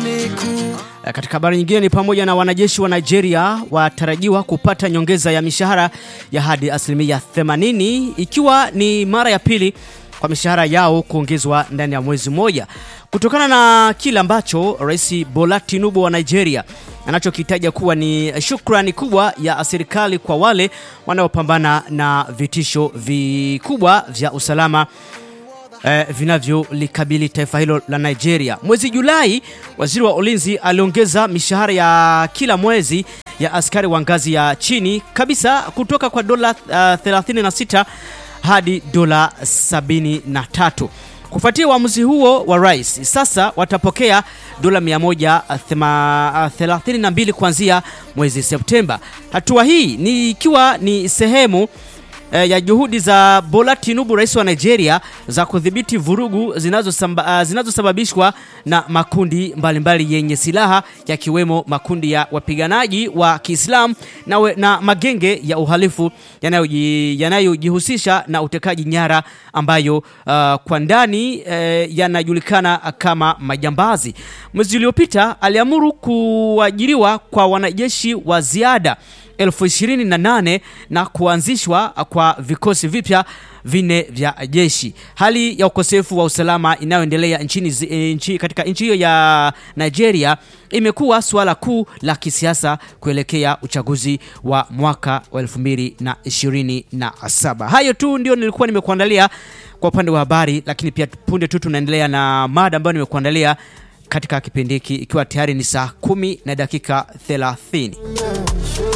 Katika habari nyingine ni pamoja na wanajeshi wa Nigeria watarajiwa kupata nyongeza ya mishahara ya hadi asilimia 80 ikiwa ni mara ya pili kwa mishahara yao kuongezwa ndani ya mwezi mmoja kutokana na kile ambacho Rais Bola Tinubu wa Nigeria anachokitaja kuwa ni shukrani kubwa ya serikali kwa wale wanaopambana na vitisho vikubwa vya usalama eh, vinavyolikabili taifa hilo la Nigeria. Mwezi Julai, waziri wa ulinzi aliongeza mishahara ya kila mwezi ya askari wa ngazi ya chini kabisa kutoka kwa dola uh, 36 hadi dola 73. Kufuatia uamuzi huo wa rais, sasa watapokea dola 132 kuanzia mwezi Septemba. Hatua hii ni ikiwa ni sehemu eh, ya juhudi za Bola Tinubu, rais wa Nigeria, za kudhibiti vurugu zinazosababishwa zinazo na makundi mbalimbali mbali yenye silaha yakiwemo makundi ya wapiganaji wa Kiislamu na, we, na magenge ya uhalifu yanayojihusisha yanayo na utekaji nyara ambayo uh, kwa ndani eh, yanajulikana kama majambazi. Mwezi uliopita aliamuru kuajiriwa kwa wanajeshi wa ziada elfu ishirini na nane na kuanzishwa kwa vikosi vipya vine vya jeshi. Hali ya ukosefu wa usalama inayoendelea nchini, nchi, katika nchi hiyo ya Nigeria imekuwa suala kuu la kisiasa kuelekea uchaguzi wa mwaka wa 2027. Hayo tu ndio nilikuwa nimekuandalia kwa upande wa habari, lakini pia punde tu tunaendelea na mada ambayo nimekuandalia katika kipindi hiki ikiwa tayari ni saa kumi na dakika 30.